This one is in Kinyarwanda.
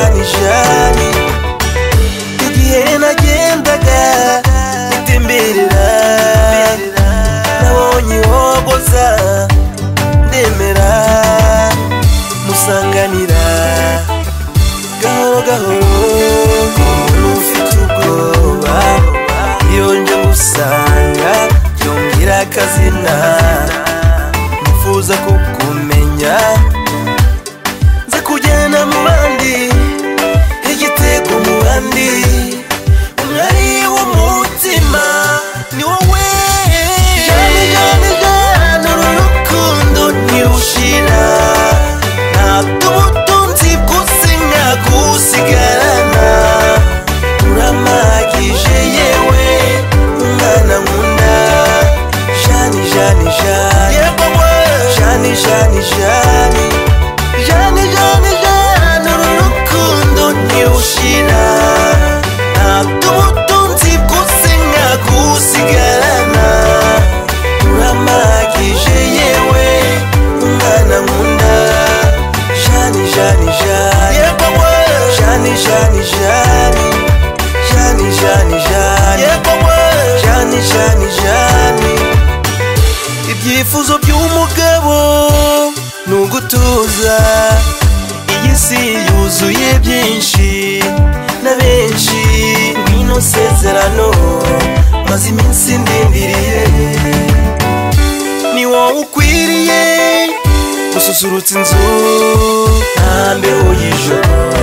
jari igihe nagendaga ntemberera nabonye ihogoza ndemera musanganira gahoro gahoro umuntu ufite ubwoba iyo nje gusanga yongera akazina nifuza kukumenya nza kujyana mu bandi igitego mu bandi umwari w'umutima ni wowe jyana jyana jyana uru rukundo ntirushira ntabwo ubutunzi bwose nkagusigarana uramagije yewe umwana nkunda jani jani jani yego we jani jani jani jani jani jani uru rukundo ntirushira ntabwo ubutunzi bwose nkagusigarana uramagije yewe umwana nkunda jani jani jani yego we jani jani jani jani jani jani yego we jani jani jani ibyifuzo by'umugabo ni ugutuza iyi si yuzuye byinshi na benshi ngwino sezerano maze iminsi ndindiriye ni wowe ukwiriye gususurutsa inzu nta mbeho y'ijoro